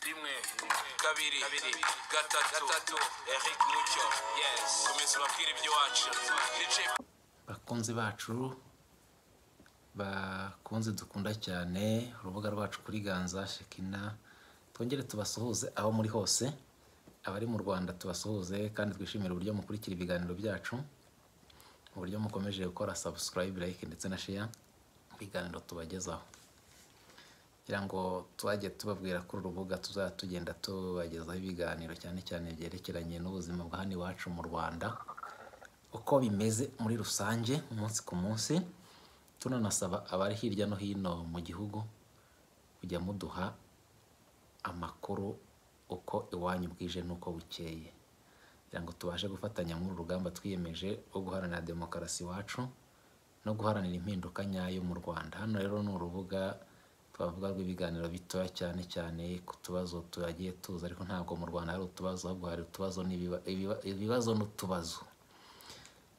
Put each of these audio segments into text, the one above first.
rimwe kabiri gatatu eric mucyo yes komeza ubabwire ibyo wacu nice bakunzi bacu bakunze dukunda cyane urubuga rwacu kuri ganza shekina twongere tubasuhuze aho muri hose abari mu rwanda tubasuhuze kandi twishimire uburyo mukurikira ibiganiro byacu uburyo mukomeje gukora subscribe like ndetse na share ibiganiro tubagezaho kugira ngo tuzajye tubabwira kuri urubuga tuzajya tugenda tubagezaho ibiganiro cyane cyane byerekeranye n'ubuzima bwa hano iwacu mu rwanda uko bimeze muri rusange umunsi ku munsi tunanasaba abari hirya no hino mu gihugu kujya muduha amakuru uko iwanyu bwije n'uko bukeye kugira ngo tubashe gufatanya muri uru rugamba twiyemeje rwo guharanira demokarasi iwacu no guharanira impinduka nyayo mu rwanda hano rero ni urubuga twavuga rw'ibiganiro bitoya cyane cyane ku tubazo tugiye tuza ariko ntabwo mu rwanda hari utubazo ahubwo hari utubazo n'ibiba- ibiba- ibibazo n'utubazo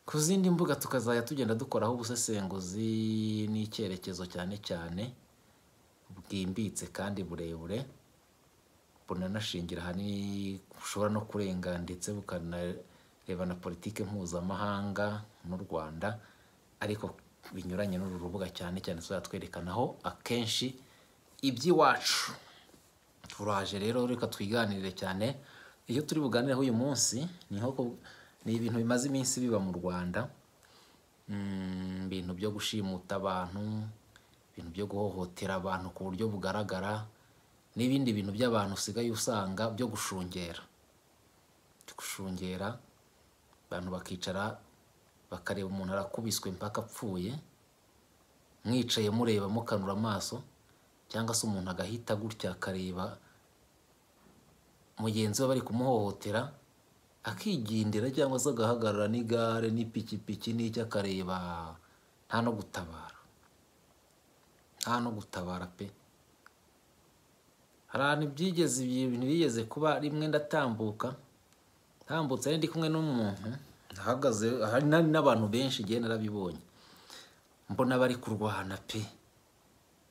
ku zindi mbuga tukazajya tugenda dukoraho ubusesenguzi n'icyerekezo cyane cyane bwimbitse kandi burebure bunanashingira ahanini bushobora no kurenga ndetse bukanareba na politiki mpuzamahanga n'u rwanda ariko binyuranye n'uru rubuga cyane cyane tuzajya twerekanaho akenshi iby'iwacu turaje rero reka twiganirire cyane iyo turi buganireho uyu munsi ni nko ku- ni ibintu bimaze iminsi biba mu rwanda Mm, ibintu byo gushimuta abantu ibintu byo guhohotera abantu ku buryo bugaragara n'ibindi bintu by'abantu usigaye usanga byo gushungera byo gushungera abantu bakicara bakareba umuntu arakubiswe mpaka apfuye mwicaye mureba mukanura amaso cyangwa se umuntu agahita gutya akareba mugenzi we bari kumuhohotera akigendera cyangwa se agahagarara n'igare n'ipikipiki n'icyo akareba nta no gutabara nta no gutabara pe hari ahantu byigeze ibintu bigeze kuba rimwe ndatambuka ntambutse ari ndi kumwe n'umuntu ahagaze hari na- n'abantu benshi igihe narabibonye mbona bari kurwana pe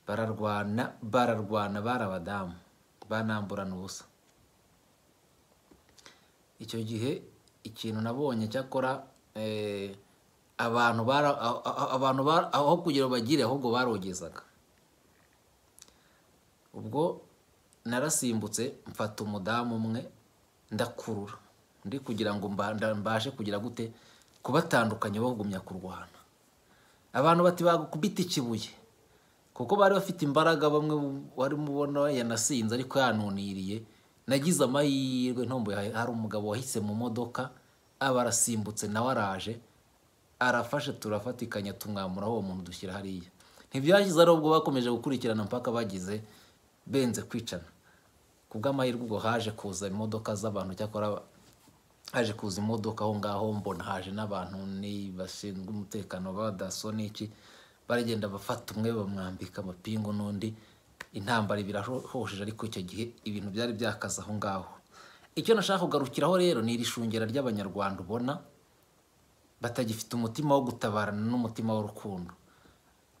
bararwana bararwana bari abadamu banamburana ubusa icyo gihe ikintu nabonye cyakora eh, abantu bara- a- a- abantu bara- aho kugira ngo bagire ahubwo barogezaga ubwo narasimbutse mfata umudamu umwe ndakurura ndi kugira ngo mba- nda- mbashe kugira gute kubatandukanya bagumya kurwana abantu bati bagukubita ikibuye kuko bari bafite imbaraga bamwe warimo ubona yanasinze ariko yanuniriye nagize amahirwe ntomboye hari- hari umugabo wahise mu modoka aba arasimbutse nawe araje arafashe turafatikanya tumwamuraho uwo muntu dushyira hariya ntibyashyize ari ubwo bakomeje gukurikirana mpaka bagize benze kwicana ku bw'amahirwe ubwo haje kuza imodoka z'abantu cyakora haje kuza imodoka aho ngaho mbona haje n'abantu ni- bashinzwe umutekano ba daso n'iki baragenda bafata umwe bamwambika amapingu n'undi intambara ibirahosheje ariko icyo gihe ibintu byari byakaze aho ngaho icyo nashaka kugarukiraho rero ni iri shungera ry'abanyarwanda ubona batagifite umutima wo gutabarana n'umutima w'urukundo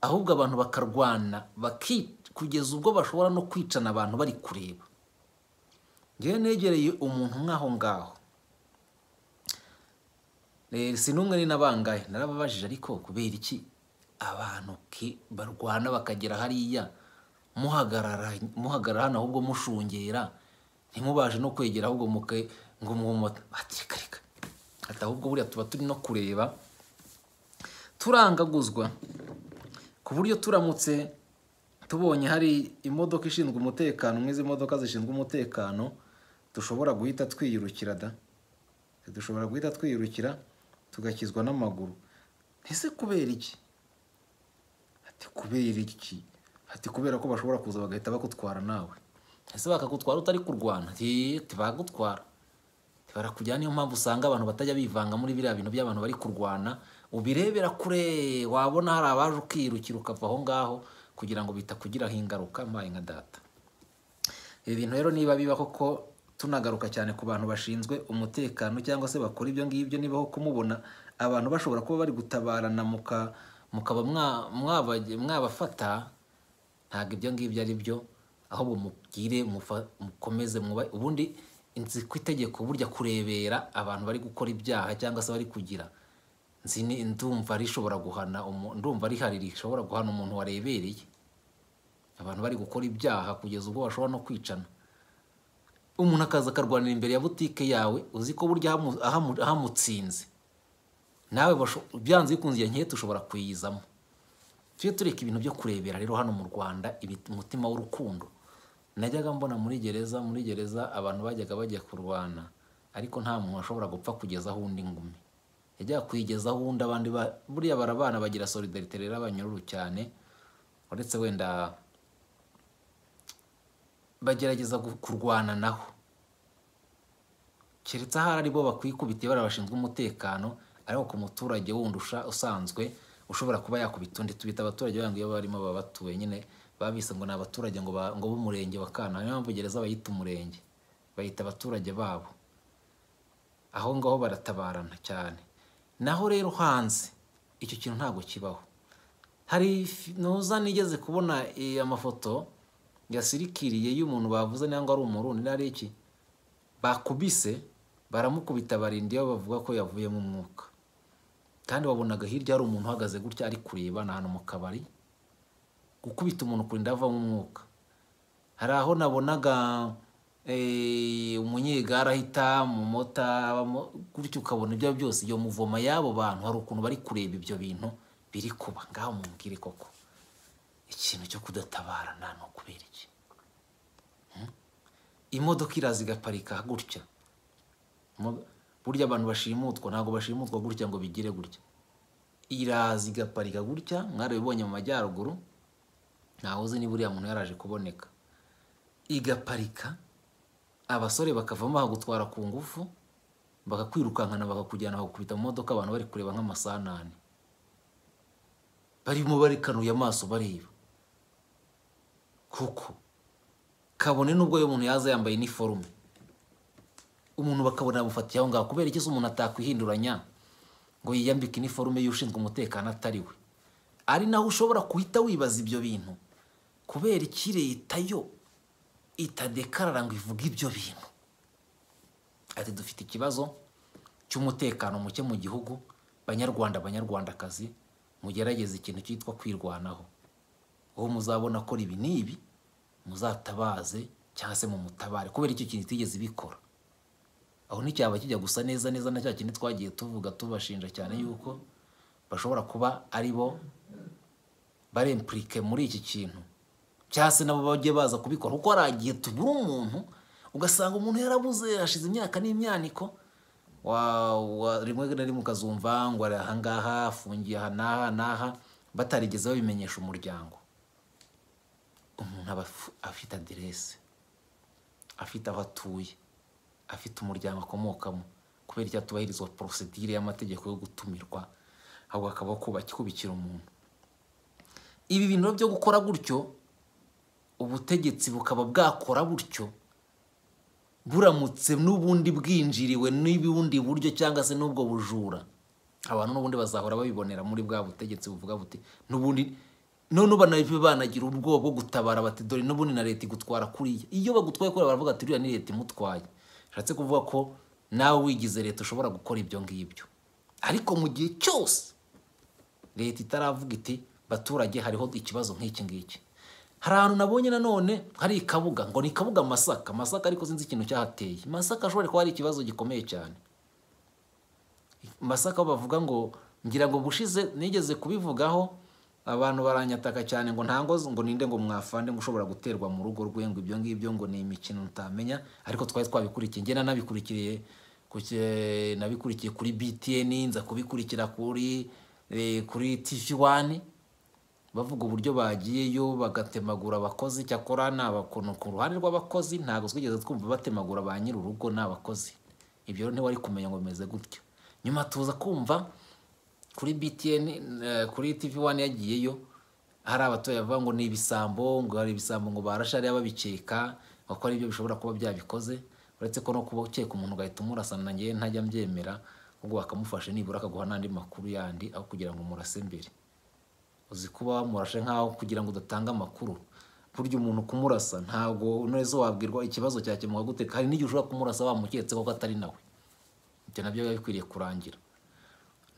ahubwo abantu bakarwana baki- kugeza ubwo bashobora no kwicana abantu bari kureba ngewe negereye umuntu nk'aho ngaho Eh, si n'umwe ni n'abangahe narababajije ariko kubera iki abantu ki- barwana bakagera hariya muhagarara muhagarara hano ahubwo mushungera ntimubashe no kwegera ahubwo muke ngo mwumva atirika reka ati ahubwo buriya tuba turi no kureba turangaguzwa ku buryo turamutse tubonye hari imodoka ishinzwe umutekano nk'izi modoka zishinzwe umutekano dushobora guhita twiyirukira da dushobora guhita twiyirukira tugakizwa n'amaguru ese kubera iki ati kubera iki ati kubera ko bashobora kuza bagahita bakutwara nawe ese bakagutwara utari kurwana ati ati bagutwara Ati, barakujyana niyo mpamvu usanga abantu batajya bivanga muri biriya bintu by'abantu bari kurwana ubirebera kure wabona hari abaje ukirukira ukava aho ngaho kugira ngo bitakugiraho ingaruka mbaye nka data ibi bintu rero niba biba koko tunagaruka cyane ku bantu bashinzwe umutekano cyangwa se bakora ibyo ngibyo nibaho kumubona abantu bashobora kuba bari gutabarana muka mukaba mwa- mwabage- mwabafata ntabwo ibyo ngibyo ari byo ahubwo mubwire mufa- mukomeze mwubahe ubundi nzi ku itegeko burya kurebera abantu bari gukora ibyaha cyangwa se bari kugira nzi ni- ndumva rishobora guhana umu- ndumva rihari rishobora guhana umuntu warebereye abantu bari gukora ibyaha kugeza ubwo bashobora no kwicana umuntu akaza akarwanira imbere ya butike yawe uzi ko burya hamu- ahamu- ahamutsinze nawe basho- byanze bikunze iyo nkete ushobora kuyizamo tujye tureka ibintu byo kurebera rero hano mu rwanda ibi- umutima w'urukundo najyaga mbona muri gereza muri gereza abantu bajyaga bajya kurwana ariko nta muntu washobora gupfa kugezaho undi ngumi yajyaga kuyigezaho undi abandi ba- buriya barabana bagira solidarite rero abanyururu cyane uretse wenda bagerageza gu- kurwana naho keretse ahari ari bo bakwikubitiye bariya bashinzwe umutekano ariko ku muturage wundi usha- usanzwe ushobora kuba yakubita undi tubita abaturage banga iyo barimo baba batuye nyine babise ngo ni abaturage ngo ba- ngo b'umurenge wa kana niyo mpamvu gereza bayita umurenge bayita abaturage babo aho ngaho baratabarana cyane naho rero hanze icyo kintu ntabwo kibaho hari fi- ntuza nigeze kubona eh, amafoto yasirikiriye y'umuntu bavuze nangwa ari umurundi nari iki bakubise baramukubita barinda iyo bavuga ko yavuyemo umwuka kandi wabonaga hirya hari umuntu uhagaze gutya ari kureba ni ahantu mu kabari gukubita umuntu kurinda avamo umwuka hari aho nabonaga eh, umunyegare ahita umumota abamo- gutyo ukabona ibyo ari byo byose iyo muvoma y'abo bantu hari ukuntu bari kureba ibyo bintu biri kuba ngaho mumbwire koko ikintu cyo kudatabara ni ukubera iki imodoka iraza igaparika gutya Imo- burya abantu bashimutwa ntabwo bashimutwa gutya ngo bigire gutya iraza igaparika gutya mwarabibonye mu majyaruguru ntawe uzi niba uriya muntu yaraje kuboneka igaparika abasore bakavamo bakagutwara ku ngufu bakakwirukankana bakakujyana bakakubita mu modoka abantu bari kureba nk'amasanane barimo barikanuye amaso bareba kuko kabone n'ubwo uyu muntu yaza yambaye iniforume umuntu bakabona yamufatiye aho ngaho kubera iki se umuntu atakwihinduranya ngo yiyambike iniforume y'ushinzwe umutekano atari we ari naho ushobora guhita wibaza ibyo bintu kubera iki leta yo itadekarara ngo ivuge ibyo bintu ati dufite ikibazo cy'umutekano muke mu gihugu banyarwanda banyarwandakazi mugerageze ikintu cyitwa kwirwanaho uwo muzabona akora ibi n'ibi muzatabaze cyangwa se mutabare kubera icyo kintu itigeze ibikora aho nticyaba kijya gusa neza neza na cya kindi twagiye tuvuga tubashinja cyane yuko bashobora kuba ari bo barempurike muri iki kintu cyangwa se nabo bajye baza kubikora kuko hari igihe tubura umuntu ugasanga umuntu yarabuze hashize imyaka n'imyaniko wa- wa- rimwe na rimwe ukazumva ngo ari ahangaha afungiye aha n'aha n'aha batarigeze babimenyesha umuryango umuntu aba afu- afite aderese afite aho atuye afite umuryango akomokamo kubera icyo atubahirizwa porosedire y'amategeko yo gutumirwa ahubwo akaba kuba- kubikira umuntu ibi bintu byo gukora gutyo ubutegetsi bukaba bwakora butyo buramutse n'ubundi bwinjiriwe n'ubundi buryo cyangwa se n'ubwo bujura abantu n'ubundi bazahora babibonera muri bwa butegetsi buvuga buti n'ubundi none banabe banagira ubwoba bwo gutabara bati dore n'ubundi na leta igutwara kuriya iyo bagutwaye kuriya baravuga ati uriya ni leta imutwaye bishatse kuvuga ko nawe wigize leta ushobora gukora ibyo ngibyo ariko mu gihe cyose leta itaravuga iti baturage hariho ikibazo nk'iki ngiki hari ahantu nabonye nanone hari ikabuga ngo ni ikabuga masaka masaka ariko sinzi ikintu cyahateye masaka ashobora kuba hari ikibazo gikomeye cyane masaka bavuga ngo ngira ngo bushize nigeze kubivugaho abantu baranyataka cyane ngo ntango ngo ninde ngo mwafande ngo ushobora guterwa mu rugo rwe ngo ibyo ngibyo ngo ni imikino utamenya ariko twari twabikurikiye njye nanabikurikiriye ku ki- nabikurikiye kuri btn nza kubikurikira kuri eh, kuri tv wani bavuga uburyo bagiyeyo bagatemagura abakozi cyakora ni abakono ku ruhande rw'abakozi ntabwo twigeze twumva batemagura ba nyir'urugo ni abakozi ibyo rero ntiwari kumenya ngo bimeze gutyo nyuma tuza kumva kuri btn eh, kuri tv wani yagiyeyo hari abaturage bavuga ngo ni ibisambo ngo hari ibisambo ngo barashe hariya babikeka bakora ibyo bishobora kuba byabikoze uretse ko no kuba ukeka umuntu ugahita umurasana nanjye ntajya mbyemera ahubwo bakamufasha nibura akaguha n'andi makuru yandi aho kugira ngo umurase mbere uzi kuba wamurashe nk'aho kugira ngo udatanga amakuru burya umuntu kumurasa ntabwo neza wabwirwa ikibazo cyakemuka gute hari n'igihe ushobora kumurasa bamuketse koko atari nawe ibyo nabyo biba bikwiriye kurangira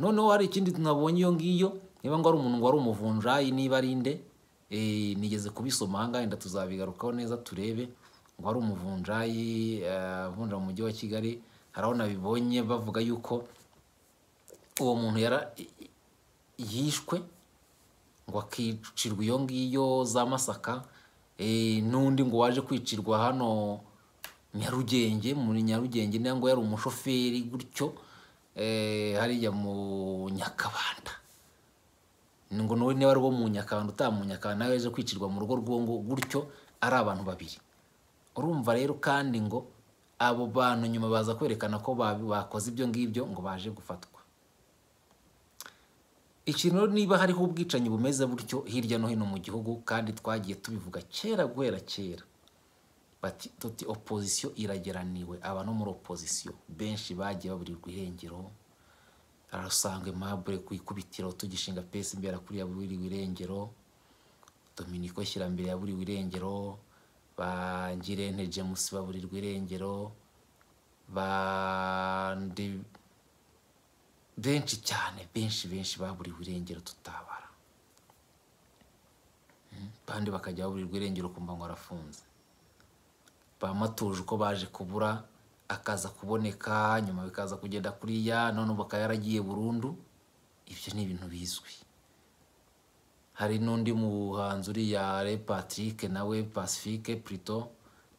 noneho hari ikindi nabonye iyo ngiyo niba ngo ari umuntu ngo ari umuvunjayi niba ari inde eh, nigeze kubisoma ahangaha wenda tuzabigarukaho neza turebe ngo ari umuvunjayi eh, avunja mu mujyi wa kigali hari aho nabibonye bavuga yuko uwo muntu yara yishwe ngo akicirwa iyo ngiyo za masaka eh, n'undi ngo waje kwicirwa hano nyarugenge muri nyarugenge niba ngo yari umushoferi gutyo eh, hariya mu nyakabanda ngo nawe niba ari uwo mu nyakabanda utaba mu nyakabanda nawe yaje kwicirwa mu rugo rw'uwo ngo gutyo ari abantu babiri urumva rero kandi ngo abo bantu nyuma baza kwerekana ko ba- bakoze ibyo ngibyo ngo baje gufatwa ikintu rero niba hariho ubwicanyi bumeze butyo hirya no hino mu gihugu kandi twagiye tubivuga kera guhera kera bati tuti opozisiyo irageraniwe aba no muri opozisiyo benshi bagiye baburirwa irengero arasanga aimable ku ikubitiro tugishinga pesi imbere kuri ya buriwe irengero dominiko shyirambere yaburiwe irengero ba ngirente james baburirwa irengero ba Ndi- benshi cyane benshi benshi baburiwe irengero tutabara Mm, kandi bakajya baburirwa irengero kumva ngo arafunze bamatuje uko baje kubura akaza kuboneka nyuma bikaza kugenda kuriya none ubu akaba yaragiye burundu ibyo ni ibintu bizwi hari n'undi muhanzi uriya re patrick nawe pacifique plito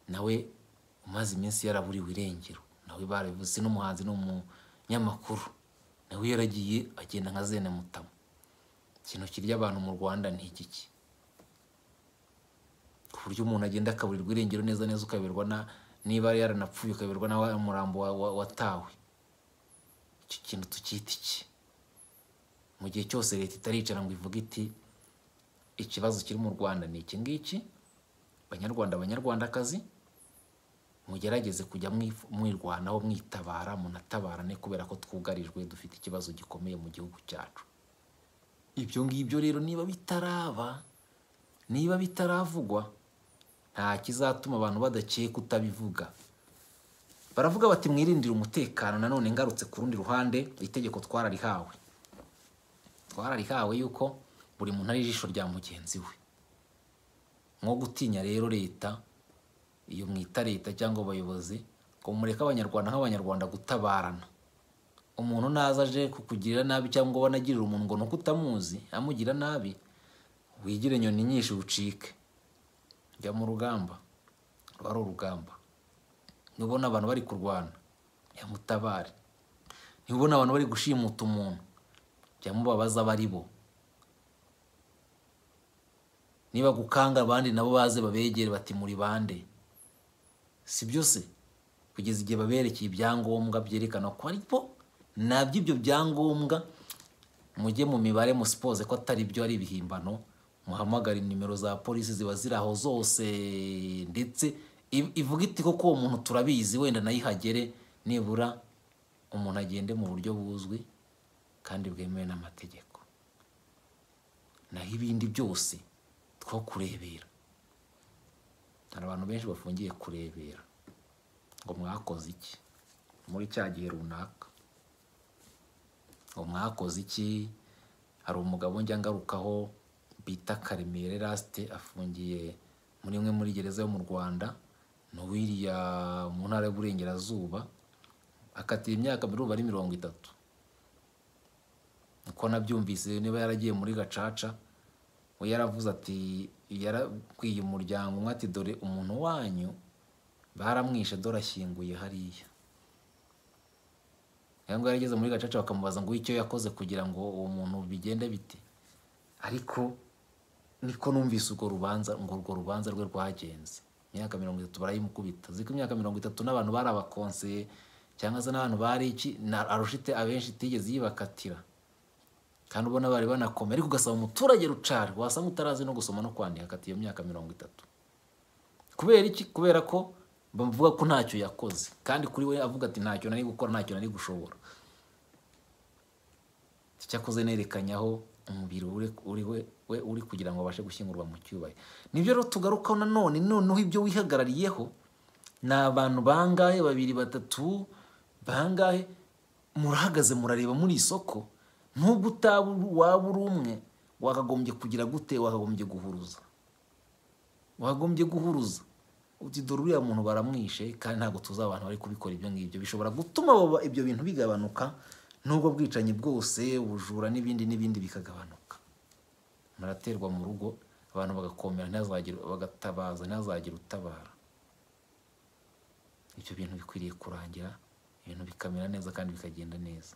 nawe umaze iminsi yaraburiwe irengero nawe barabivuze n'umuhanzi ni umunyamakuru nawe yaragiye agenda nka zene mutamu ikintu kirya abantu mu rwanda ni iki ki ku buryo umuntu agenda akaburirwa irengero neza neza ukayoberwa na niba yaranapfuye ukayoberwa na wa murambo wa- wa- watawe icyo kintu tukita iki mu gihe cyose leta itaricara ngo ivuge iti ikibazo kiri mu rwanda ni iki ngiki banyarwanda banyarwandakazi mugerageze kujya mwif- mwirwanaho mwitabara munatabarane kubera ko twugarijwe dufite ikibazo gikomeye mu gihugu cyacu ibyo ngibyo rero niba bitaraba niba bitaravugwa nta kizatuma abantu badakeye kutabivuga baravuga bati mwirindire umutekano nanone ngarutse ku rundi ruhande itegeko twararihawe twararihawe yuko buri muntu ari ijisho rya mugenzi we nko gutinya rero leta iyo mwita leta cyangwa abayobozi ngo mureke abanyarwanda nk'abanyarwanda gutabarana umuntu naza aje kukugirira nabi cyangwa ubona agirira umuntu ngo ni uko utamuzi amugira nabi wigire inyoni nyinshi ucike jya mu rugamba ruba ari urugamba nubona abantu bari kurwana jya mutabare nubona abantu bari gushimuta umuntu jya mubabaza abari bo niba gukanga abandi nabo baze babegere bati muri bande si byo se kugeza igihe baberekeye ibyangombwa byerekana ko ari bo nabyo ibyo byangombwa mujye mu mibare musipoze ko atari byo ari ibihimbano muhamagare nimero za polisi ziba ziri aho zose ndetse i- ivuga iti koko uwo muntu turabizi wenda nayo ihagere nibura umuntu agende mu buryo buzwi kandi bwemewe n'amategeko naho ibindi byose two kurebera hari abantu benshi bafungiye kurebera ngo mwakoze iki muri cya gihe runaka ngo mwakoze iki hari umugabo njya ngarukaho bita karemire rasite afungiye muri imwe muri gereza yo mu rwanda ni uwiriya mu ntara y'uburengerazuba akatira imyaka miruba ari mirongo itatu uko nabyumvise niba yaragiye muri gacaca we yaravuze ati yarabwiye umuryango umwe ati dore umuntu wanyu baramwishe dore ashyinguye hariya ngo yarageze muri gacaca bakamubaza ngo icyo yakoze kugira ngo uwo muntu bigende bite ariko niko numvise urwo rubanza ngo urwo rubanza rwe rwagenze imyaka mirongo itatu barayimukubita ziko imyaka mirongo itatu n'abantu bari abakonseye cyangwa se n'abantu bari iki na- arusha ite- abenshi itigeze yibakatira kandi ubona bari banakomeye ariko ugasaba umuturage rucari wasanga utarazi no gusoma no kwandika akati iyo myaka mirongo itatu kubera iki kubera ko bavuga ko ntacyo yakoze kandi kuri we avuga ati ntacyo nari gukora ntacyo nari gushobora icyakoze nerekanyaho umubiri uri uri we- we uri kugira ngo abashe gushyingurwa mu cyubahiro nibyo rero tugarukaho nanone noneho ibyo wihagarariyeho ni abantu bangahe babiri batatu bangahe murahagaze murareba muri isoko nubwo utaba uri- waba uri umwe wakagombye kugira gute wakagombye guhuruza wakagombye guhuruza uti dore uriya muntu baramwishe kandi ntabwo tuzi abantu bari kubikora ibyo ngibyo bishobora gutuma baba- ibyo bintu bigabanuka n'ubwo bwicanyi bwose ubujura n'ibindi n'ibindi bikagabanuka muraterwa mu rugo abantu bagakomera ntihazagire bagatabaza ntihazagire utabara ibyo bintu bikwiriye kurangira ibintu bikamera neza kandi bikagenda neza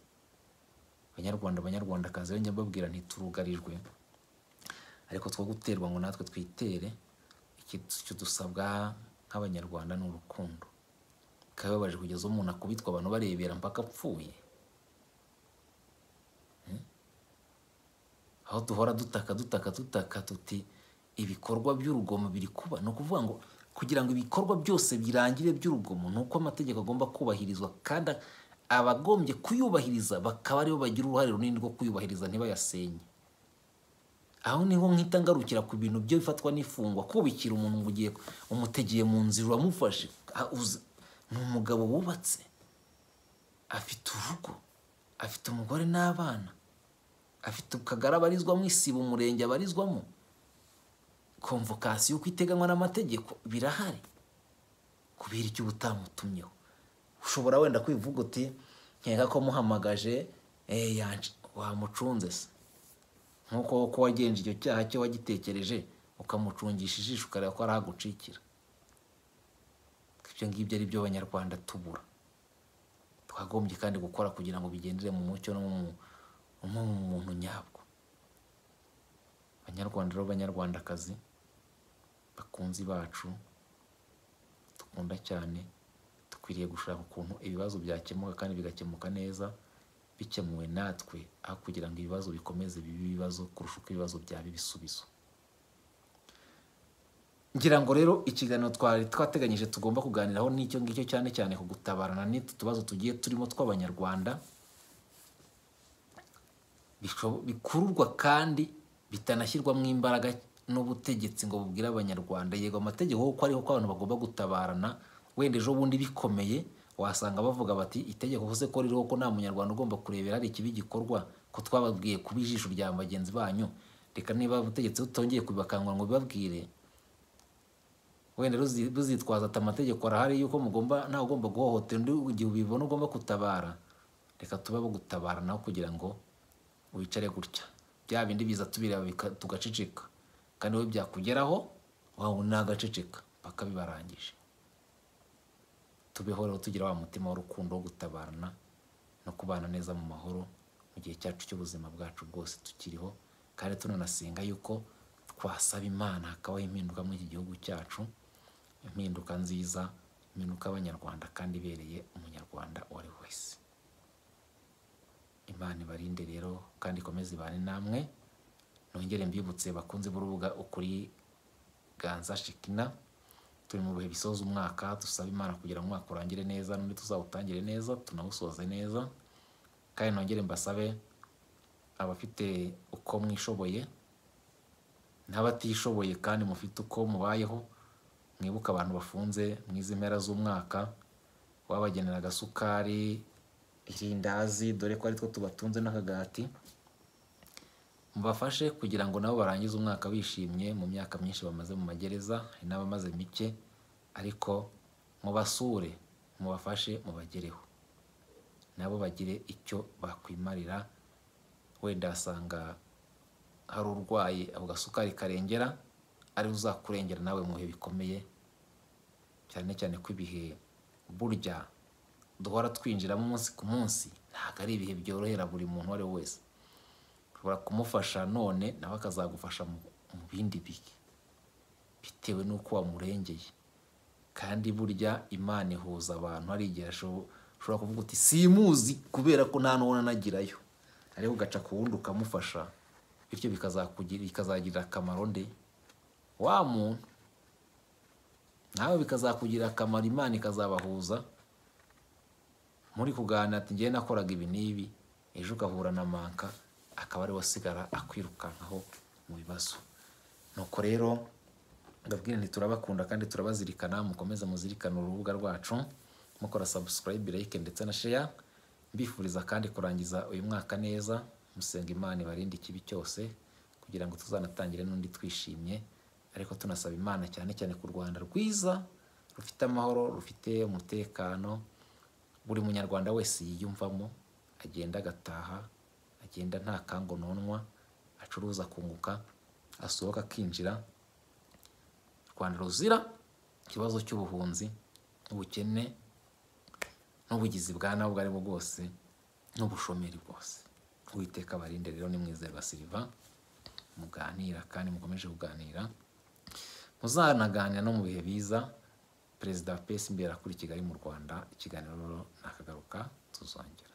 banyarwanda banyarwandakazi yongera mbabwira ntiturugarijwe ariko two guterwa ngo natwe twitere icyo dusabwa nk'abanyarwanda ni urukundo bikababaje kugeza umuntu akubitwa abantu barebera mpaka apfuye aho duhora dutaka dutaka dutaka tuti ibikorwa by'urugomo biri kuba ni ukuvuga ngo kugira ngo ibikorwa byose birangire by'urugomo ni uko amategeko agomba kubahirizwa kandi abagombye kuyubahiriza bakaba aribo bagira uruhare runini rwo kuyubahiriza ntibayasenye aho niho nkita ngarukira ku bintu byo bifatwa n'ifungwa kubikira umuntu ngo ugiye umutegeye mu nzira uramufashe Ah, uzi- ni umugabo wubatse afite urugo afite umugore n'abana afite akagari abarizwamo isibo umurenge abarizwamo komvokasiyo uko iteganywa n'amategeko birahari kubera icyo uba utamutumyeho ushobora wenda kwivuga uti nkeka ko muhamagaje eh, yanje wamucunze se nk'uko ko wagenje icyo cyaha cyo wagitekereje ukamucungisha ijisho ukareba ko arahagucikira ibyo ngibyo ari byo abanyarwanda tubura twagombye kandi gukora kugira ngo bigendere mu mucyo no mu no mu muntu nyabwo banyarwanda rero banyarwandakazi bakunzi bacu dukunda cyane dukwiriye gushaka ukuntu ibibazo byakemuka kandi bigakemuka neza bikemuwe natwe aho kugira ngo ibibazo bikomeze bibe ibibazo kurusha uko ibibazo byaba ibisubizo ngira ngo rero ikiganiro twari twateganyije tugomba kuganiraho n'icyo ngicyo cyane cyane ku gutabarana n'itu tubazo tugiye turimo tw'abanyarwanda bisho- bikururwa kandi bitanashyirwamo imbaraga n'ubutegetsi ngo bubwire abanyarwanda yego amategeko kuko ariho ko abantu bagomba gutabarana wenda ejo bundi bikomeye wasanga bavuga bati itegeko ko se ko ririho ko nta munyarwanda ugomba kurebera hari ikibi gikorwa ko twababwiye kuba ijisho rya bagenzi banyu reka niba ubutegetsi butongeye kubibakangura ngo bibabwire wenda ruzi- ruzitwaza ati amategeko arahari yuko mugomba ntawe ugomba guhohotera undi igihe ubibona ugomba gutabara reka tube abo gutabara nawe kugira ngo wicare gutya bya bindi biza tubireba bika- tugaceceka kandi wowe byakugeraho wawe nagaceceka paka bibarangije tubeho rero tugira wa mutima w'urukundo wo gutabarana no kubana neza mu mahoro mu gihe cyacu cy'ubuzima bwacu bwose tukiriho kandi tunanasenga yuko twasaba imana hakabaho impinduka muri iki gihugu cyacu impinduka nziza impinduka y'abanyarwanda kandi ibereye umunyarwanda uwo ari we wese imana ibarinde rero kandi ikomeze ibane namwe nongere mbibutse bakunze b'urubuga ukuri ganza shikina turi mu bihe bisoza umwaka dusaba imana kugira ngo umwaka urangire neza n'undi tuzawutangire neza tunawusoze neza kandi nongere mbasabe abafite uko mwishoboye n'abatishoboye kandi mufite uko mubayeho mwibuke abantu bafunze mu izi mpera z'umwaka wabagenera agasukari irindazi dore ko ari two tubatunze n'akagati mubafashe kugira ngo nabo barangize umwaka bishimye mu myaka myinshi bamaze mu magereza hari n'abamaze mike ariko mubasure mubafashe mubagereho nabo bagire icyo bakwimarira wenda asanga hari urwaye ako gasukari karengera ari uzakurengera nawe mu bihe bikomeye cyane cyane ko ibihe burya duhora twinjiramo umunsi ku munsi ntabwo ari ibihe byorohera buri muntu uwo ari we wese ushobora kumufasha none nawe akazagufasha mu mu bindi bihe bitewe n'uko wamurengeye kandi burya imana ihuza abantu hari igihe asho- ushobora kuvuga uti simuzi kubera ko nta n'uwo nanagirayo ariko ugaca ku wundi ukamufasha bityo bikazakugira- bikazagirira akamaro nde wa muntu nawe bikazakugirira akamaro imana ikazabahuza muri kuganira ati njyewe nakoraga ibi n'ibi ejo ugahura na manka akaba ariwe asigara akwirukankaho mu bibazo nuko rero ndabwira nti turabakunda kandi turabazirikana mukomeze muzirikane urubuga rwacu mukora sabusikarayibe like ndetse na sheya mbifuriza kandi kurangiza uyu mwaka neza musenga imana ibarinde ikibi cyose kugira ngo tuzanatangire n'undi twishimye ariko tunasaba imana cyane cyane ku rwanda rwiza rufite amahoro rufite umutekano buri munyarwanda wese yiyumvamo agenda agataha agenda nta kangononwa acuruza akunguka asohoka akinjira rwanda ruzira ikibazo cy'ubuhunzi ubukene n'ubugizi bwa nawe ubwo ari bwo bwose n'ubushomeri bwose uwiteka abarinde rero nimwizerwa siriva muganira kandi mukomeje kuganira muzanaganira no mu bihe biza perezida wa pesi imbere akuri i kigali mu rwanda ikiganiro rero nakagaruka tuzongera